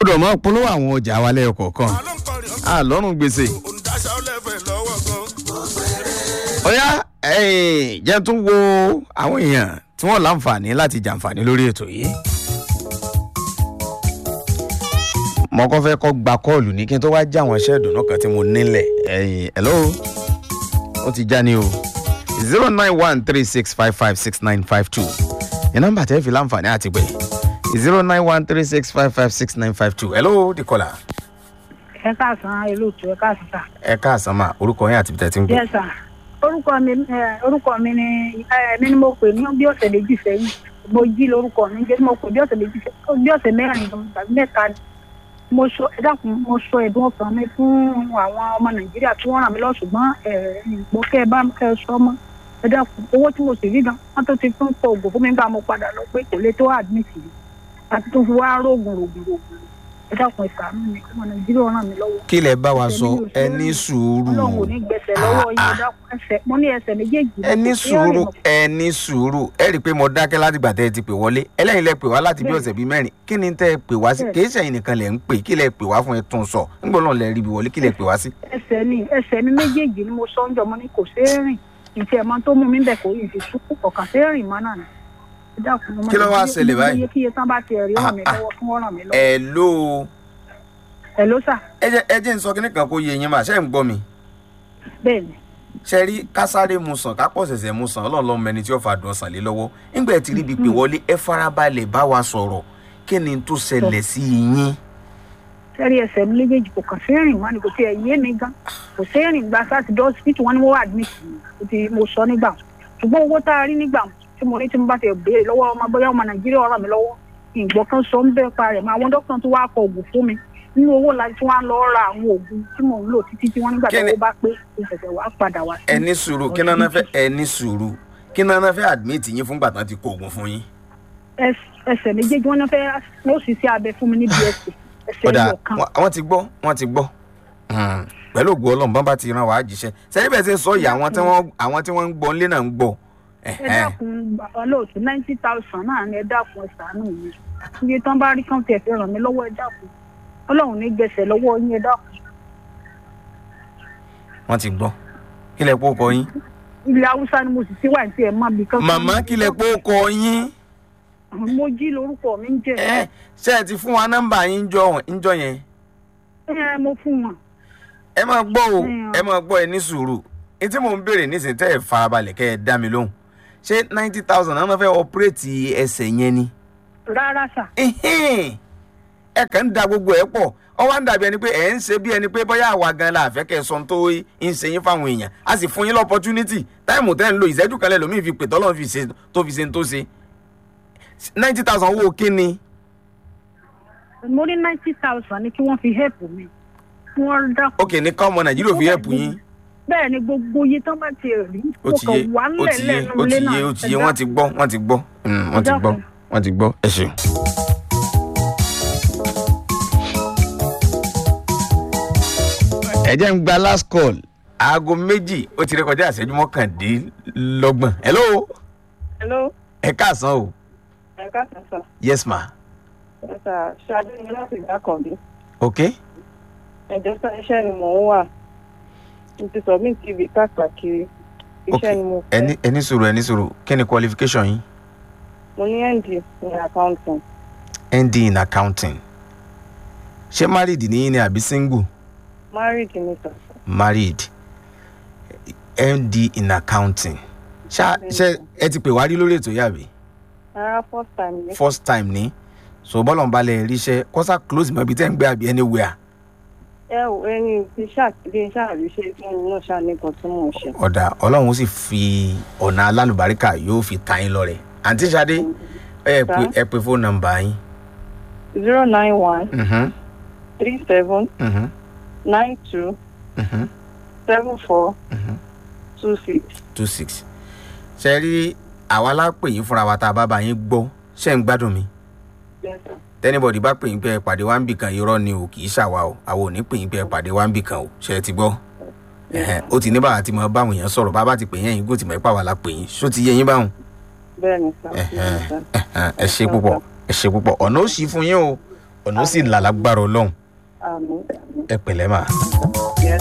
gbọ́dọ̀ máa polówó àwọn ọjà wa lẹ́yọ kọ̀ọ̀kan àlọ́run gbèsè. ọ̀yá jẹ́ tún wo àwọn èèyàn tí wọ́n láǹfààní láti jàǹfààní lórí ètò yìí. mo kọ́ fẹ́ kọ́ gba kọ́ọ̀lù ní kí n tó wá já àwọn iṣẹ́ ìdùnnú kan tí mo nílẹ̀ ẹ̀yìn hello ó ti já ní o zero nine one three six five five six nine five two ní nọ́mbà tẹ́ fi láǹfààní àti pé zero nine one three six five five six nine five two hello dikola. ẹ káàsán olóòtú ẹ káàsán sà. ẹ káàsán mà orúkọ yín àti ibi tẹ́ ti ń pè. yes sà orúkọ mi ẹ, orúkọ mi ni ẹ, mi ni mo pè ní bí ọ̀sẹ̀ méjì sẹ́yìn mo jí lórúkọ mi jẹ́ mo pè bí ọ̀sẹ̀ méjì sẹ́yìn bí ọ̀sẹ̀ mẹ́rin gan tàbí mẹ́ta ni mo sọ ẹ dákun mo sọ ẹ̀dùn ọkàn mi fún àwọn ọmọ nàìjíríà tí wọ́n ràn mí lọ ṣùgbọ́n ẹ ìgbọ́ kẹ́ ẹ bá kẹ́ ẹ sọ mọ́ ẹ dákun owó tí mo sì rí gan wọ́n tó ti fún pọ̀ ògùn fún mi gbà mo padà lọ pé kò lè tó admit mi àti tó fi wá rògùn rògùn rògùn ẹ dákun ìsàánú mi ọmọ nàìjíríà ràn mí lọ́wọ́ kí lẹ bá wa sọ Ẹ̀mí ò ẹ sórí. ní sùúrù ọlọ́run ò ní gbẹ̀sẹ̀ lọ́wọ́ yín ẹ dákun ẹsẹ̀ mo ní ẹsẹ̀ méjèèjì ẹ ní sùúrù ẹ ní sùúrù ẹ rí i pé mo dákẹ́ láti gbà tẹ́ ẹ ti pè wọlé ẹlẹ́yin lẹ pè wá láti bí Bẹ́ẹ̀ni. ọ̀sẹ̀ bíi mẹ́rin kí ni tẹ́ ẹ pè wá sí Bẹ́ẹ̀ni. kì í ṣẹ̀yìn nìkan lẹ̀ ń pè kí lẹ pè wá fún ẹ tún sọ nígbà náà lẹ rí ibi wọlé kí lẹ pè wá sí. ẹsẹ̀ mi ẹsẹ̀ mi méjèèjì ni mo sọ ń jọ mo ní kò ṣeé rìn ìtì ẹ̀mọ́ tó mú mi bẹ̀ kò yìí fi sún ọ̀kàn ṣeé rìn mọ́ náà ni. Ẹ dákun, ọmọ Kí ló wá Nàìjíríà, ṣẹlẹ̀ báyìí? iye kíye tán bá ti ẹ̀rí ràn mí Ah, ah. lọ́wọ́ fún ọ̀ràn mi lọ́wọ́. ẹ ló ẹ ló sà ẹ jẹ́ ẹ jẹ́ ń sọ kíní kan kó yé yín mà ṣe ń gbọ́ mi bẹ́ẹ̀ ni ṣe rí kásáré mu sàn kápọ̀ ṣẹ̀ṣẹ̀ mu sàn ọlọ́run lọ́mọ ẹni tí ó fa dùn sàn lé lọ́wọ́ nígbà tí ríbi pé wọlé ẹ farabalẹ̀ bá wa sọ̀rọ̀ kí ni tó ṣẹlẹ̀ sí yín. sẹ́rí ẹsẹ̀ mi méjèèjì kò kàn ṣeé rìn mọ́ ni kò tiẹ̀ yé mi gan kò ṣeé rìn gba sátidé hospital wọn ni wọ́n admit mi kò ti mo sọ nígbà wọn. ṣùgbọ́n owó tá a rí nígbà wọn tí mo rí tí mo bá ti béèrè lọ́wọ́ ọmọ bóyá ọmọ nàìjíríà ọ̀ràn mi lọ́wọ́ ìgbọ́ kan sọ ń bẹ́ẹ̀ pa rẹ̀ mọ́ àwọn dókítà tó wá kọ oògùn fún mi nínú owó la tí wọ́n á lọ ra àwọn oògùn tí mò ń lò títí tí wọ́n nígbà Kí tí ni- owó bá pé ìṣẹ̀ṣẹ̀ wá padà wá sí. ẹ ní sùúrù kí náà fẹ́ ẹ ní sùúrù kí náà fẹ́ admit yín fúngbà tán ti kó oògùn fún yín. Ẹs- ẹsẹ̀ méjèèjì wọ́n náà fẹ́ wọ́n sì sí abẹ fún mi ní bsc ẹsẹ̀ ọ̀dà ẹyọ kan wọ́n ti gbọ́ wọ́n ti gbọ́ Hmm. pẹ̀lú ògùn ọlọ́run bọ́n bá ti ran wàá jíṣẹ́ sẹ́yìn bẹ́ẹ̀ ṣe ń sọ yìí àwọn tí wọ́n àwọn tí wọ́n ń gbọ́ nílé náà ń gbọ́. ẹ Ẹ̀hẹ́n. dákun bàbá lóòtú ninety thousand náà ni ẹ dákun ẹ ṣàánú mi iye tán bá rí kán tiẹ̀ fi ràn mí lọ́wọ́ ẹ dákun ọlọ́run ní gbẹ̀sẹ̀ lọ́wọ́ yín ẹ dákun wọ́n ti gbọ́ kí lẹ kó kọ yín. ilẹ̀ haúsá ni mo sì ti wà ní tiẹ̀ má bí kankan. màmá kí lẹ kó kọ yín. mo jí lórúkọ mi ń jẹ ẹ ṣe ẹ ti fún wa nọ́mbà yín jọ ńjọ yẹn. ẹ mo fún wọn ẹ máa gbọ́ o Mm. ẹ máa gbọ́ ẹ ní sùúrù ní tí mò ń béèrè nísìnyí tẹ́ ẹ farabalẹ̀ kẹ́ ẹ dá mi lóhùn ṣé ninety thousand náà fẹ́ ọpẹ́rẹ́tì ẹsẹ̀ yẹn ni. rárá sà Ẹhẹ́n. ẹ kàn ń da gbogbo ẹ pọ̀ ọ wá ń dàbí ẹni pé ẹ ń ṣe bí ẹni pé bóyá àwa gan la àfẹ́ kẹ́ ẹ sọ tó ń ṣe yín fáwọn èèyàn a sì fún yín lọ́pọ́túnítì táìmù tẹ́ ń lo ìṣẹ́jú kan lẹ́lòmíì fi pè tọ́lọ́ fi ṣe tó fi ṣe ń tó ṣe ninety thousand owó kíni mo ní ninety thousand ni kí wọ́n fi help mi wọ́n dákun. ok ní ká ọmọ nàìjíríà fi ẹ̀pù yín bẹ́ẹ̀ ni gbogbo iye tán bá ti rí ó mo ti yé kàn wá ó ti ńlẹ̀ yé lẹ́nu ó ti ilé náà yé ó ti yé ẹ wọ́n ti gbọ́ wọ́n ti gbọ́ Mm, wọ́n ti gbọ́ dákun. wọ́n ti gbọ́ ẹ ṣeun. ẹ jẹ́ ń gba last call aago méjì ó ti rékọjá ìṣẹ́jú mọ́kàndínlọ́gbọ̀n hello Hello, ẹ káàsán o ẹ káàsán sà. yes ma Ẹ sà ṣáájú ni láti ìgbà kan bí. ok Ẹ̀jọ̀ sá iṣẹ́ ni mò ń wà. Mo ti submit TV káàkiri. ok Iṣẹ́ ni mo fẹ́. ẹni ẹni sùúrù ẹni sùúrù kí ni qualification yín Mo ní ND ní accounting. nd in accounting ṣé married ni yín ni àbí single Married ni sà. married md in accounting ṣá ṣe ẹ ti pè wá rí lórí ètò yìí àbí Rárá first time ni. first time ni so bọ́lọ̀ ń balẹ̀ ríṣẹ́ kọ́sà close mọ́ ibi tẹ́ ń gbé àbí anywhere Ẹ ò ẹni tí ṣàkíyè ṣàríṣe fún mi náà ṣáà nìkan tí mò ń ṣe. ọ̀dà ọlọ́run ó sì fi ọ̀nà alálùbáríkà yóò fi ta yín lọ́rẹ̀ àǹtí Ṣadé ẹ pè ẹ pè fóònù nọ́mbà yín zero nine one Mhm, three seven mhm, nine two mhm, seven four mhm. two six. two six ṣe rí àwa lápè yín fúnra wa tá a bá bá yín gbọ́ ṣe ń gbádùn mi Yes, sir. tẹ́nibọ̀dì bá pè yín pé ẹ pàdé wá ń bì kan irọ́ ni o kì í ṣàwa o àwọn ò ní pè yín pé ẹ pàdé wá ń bì kan o ṣe é ti gbọ́ Ẹ̀hẹ́n, ó ti ní bàbá tí mo báwọn èèyàn sọ̀rọ̀ bàbá ti pè yín ẹ̀yin kò tí mo ipá wa la pè yín ṣó ti yé yín báwọn Bẹ́ẹ̀ ni sà. Ẹ̀hẹ́n, ẹ̀hẹ́n, ẹ ṣe púpọ̀ ẹ ṣe púpọ̀ ọ̀nà ó ṣí fún yín o ọ̀nà ó sì là lágbára ọlọ́run àmì ẹ pẹ̀lẹ́ mà. yẹn